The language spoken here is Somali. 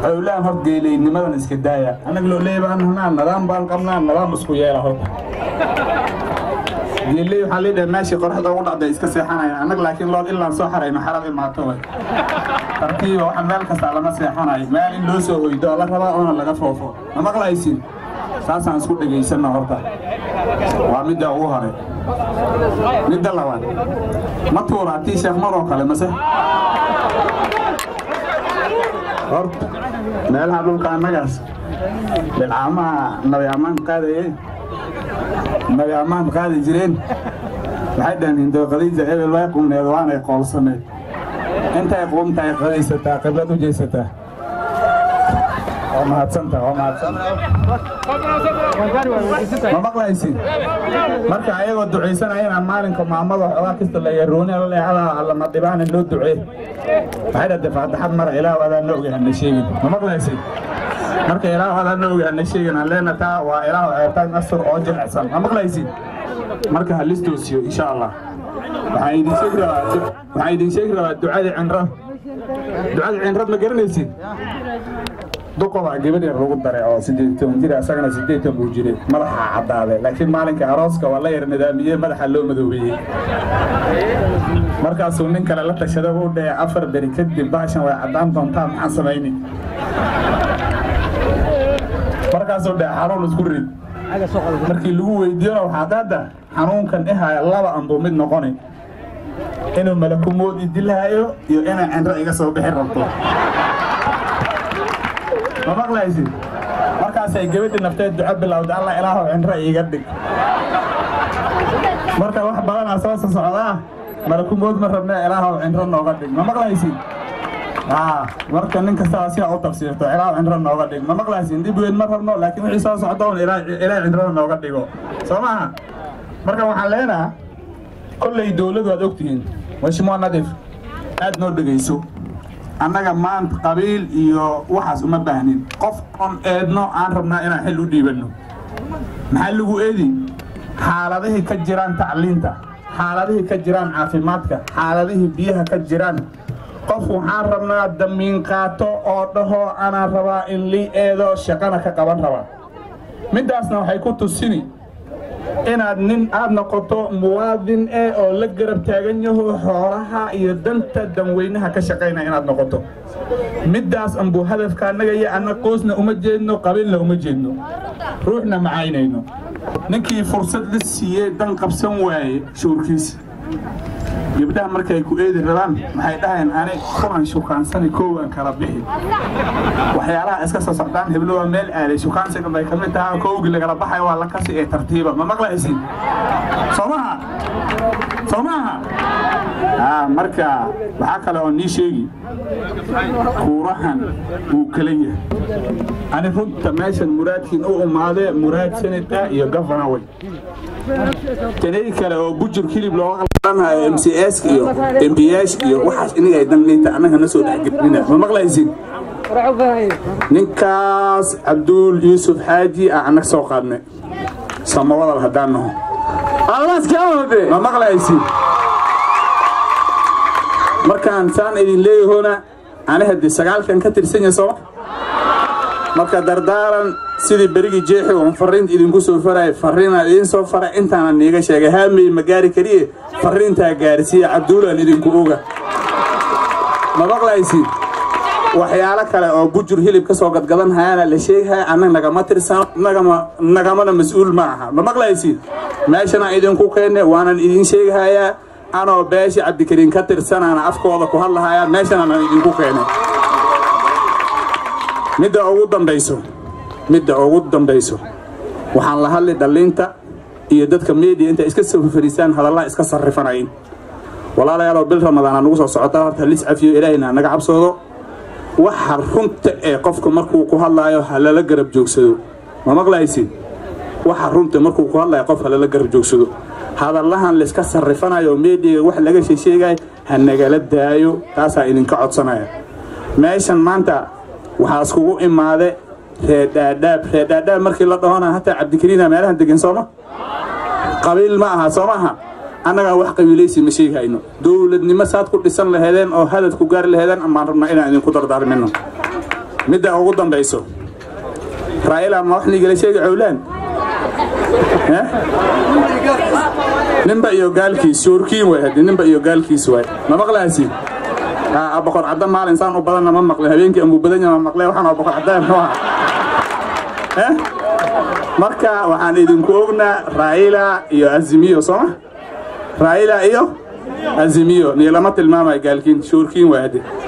howlahan hor geelaynimadan iska daaya annaga loo leeya baan nahnaa nidaam baan qabnaa nidaam isku yeela horta geeley waxaa leedhahay meeshii qoraxda ugu dhacday iska seexanaya annaga laakiin lood ilaan soo xarayno xarab imaato way tartiiba waxa meel kasta lama seexanayo meel in loo soo hoydo oo la rabaa oona laga foofo ma maqlaysin saasaan isku dhegaysanno horta waa midda ugu hore midda labaad ma tuuraa tii sheekh maroo kale mase horta meelaha dhulka annagaas bilcaamaha nabi ammaan qaadaye nabi ammaan qaadi jireen waxay dhaheen hindooqadiisa ebel way qumneed waanay qoolsaneed intay qumtahay qadaysataa qiblad u jeesataa waa mahadsanta waa mahadsanta ma maqlaysin marka ayagoo ducaysanayana maalinka maamada xoogaa kasta la yarooni la leexada allama dhibaanin loo ducee waxay dhahday faataxad mara ilaah adaan na ogahay hana sheegin ma maqlaysin marka ilaah adaan na ogahay hana sheegin aan leena taa waa ilaah ceertaan asur oo jilicsan ma maqlaysin marka ha listoosiyo insha allah waxaan idin sheegi rabaa waxaan idin sheegi rabaa ducadii cinrad ducadii cinrad ma garanaysin duqobaa gabadh yar lagu daray oo siddeed toban jir asagana siddeed toban buu jiray madaxa caddaaday laakiin maalinka arooska waa la yar nidaamiyey madaxa loo madoobeeyey markaasuu nin kale la tashada u dhahey afar beri kadib baashan way caddaan doontaa maxaan samayni markaasuu dhahe xanuun isku rid markii lagu weydiiyona waxaa qaada xanuunkan ihaya laba anbuu mid noqoni inuu malakumood idilaayo iyo inay cinro iga soo bixi rabto ma maqlaysid markaasay gabadhii nafteed duco bilowda alla ilaahow cinro iiga dhig marka wax badanaa soo socdaa malakumood ma rabne ilaahow cinro nooga dhig ma maqlaysid marka nin kastaba sidaa u tafsiirto ilaahow cinro nooga dhig ma maqlaysid dib weyn ma rabno laakiin wixii soo socda un ilaahay cinrada nooga dhigo soo maaha marka waxaan leenaha kolley dowladu waad ogtihiin mashmuuc nadiif aad noo dhegayso annaga maanta qabiil iyo waxaas uma baahnin qof on eedno aan rabnaa inaan xil u dhiibanno maxaa lagu eedi xaaladihii ka jiraan tacliinta xaaladihii ka jiraan caafimaadka xaaladihii biyaha ka jiraan qof waxaan rabnaa damiin qaato oo dhaho anaan rabaa in lii eedo shaqana ka qaban rabaa middaasna waxay ku tusini inaad nin aad noqoto muwaadin eh oo la garab taagan yaho xoolaha iyo danta danweynaha ka shaqaynaya inaad noqoto middaas anbuu hadafka annaga iyo anna qoosna uma jeedno qabiilna uma jeedno ruuxna macaynayno ninkii fursad la siiyey dan qabsan waaye shuurkiisa gabdhaha markay ku eedi rabaan waxay dhahayeen ani kulan shukaansani koowaan kala bixi waxyaalaha iska soo socdaan heblo waa meel aaday shukaansiga bay ka mid tahay kowgii lagala baxayo waa la kasi ee tartiiba ma maqlaysin soo maha soo maaha marka waxaa kale oo nii sheegi kuurahan wuu kala yahay ani runta meeshan muraadkiin u imaadee muraad senata iyo gafana tanay kale oo bujur hilib looga qalanayo m c s iyo m b s iyo waxaas inagay danliita annaga na soo dhexgelina ma maqlaysin ninkaas cabduul yuusuf xaaji ah annaga soo qaadnay samawadal haddaan naho ma maqlaysin markaan saan idin leeyahona ani haddii sagaalkan ka tirsan yahay sooma marka dardaaran sidii berigii jeexi oon farriinta idinku soo faraya farriinaan idiin soo faray intaanan niiga sheegay haamey ma gaari kariye farriintaa gaarsiiya cabduulaan idinku oga ma maqlaysid waxyaalo kale oo bujur hilib ka soo gadgadan hayaana la sheegahaya annaga nagama tirsano nagamana mas-uul ma aha ma maqlaysid meeshanaan idinku keenne waanan idiin sheegahayaa anoo beesha cabdikariin ka tirsanaana afkooda ku hadlahayaa meeshanaanan idinku keenay midda ugu dambayso midda ugu dambayso waxaan la hadli dhalliinta iyo dadka meediya intay iska soo fariistaan hadallaha iska sarrifanayn walaalayaaloo bil ramadaana nagu soo socotaa horta lis cafiyo ilaahayna naga cabsoodo waxa runta ee qofka markuu ku hadlaayo ha lala garab joogsado ma maqlaysid waxa runta markuu ku hadlaayo qof ha lala garab joogsado hadallahan layska sarrifanayo meediyaga wax laga sheesheegayo ha nagala daayo taasaa idinka codsanaya meeshan maanta waxaa iskugu imaade reedhaadhaab reedhaadhaab markii la dhahona hataa cabdikariina meelahan degan sooma qabiil ma aha soo maaha annagaa wax qabiilaysi ma sheegayno dowladnimo saad ku dhisan laheedeen oo hadad ku gaari laheedeen amaan rabnaa inaan idinku dardaarmino midda ugu dambayso raa'ila ma wax nigala sheegi cowlaan ninba iyo gaalkiis shoorkiin waay haddii ninba iyo gaalkiis waay ma maqlaasi boqor cadda maalin saan u badanna ma maqlin habeenkii amuu badan yaha ma maqleen waxaan oo boqor cadda muxuu ahaa marka waxaan idinku ognaa raa'ila iyo azimiyo sooma raa'ila iyo azimiyo niilama tilmaamaya gaalkiin shoorkiin waay haddii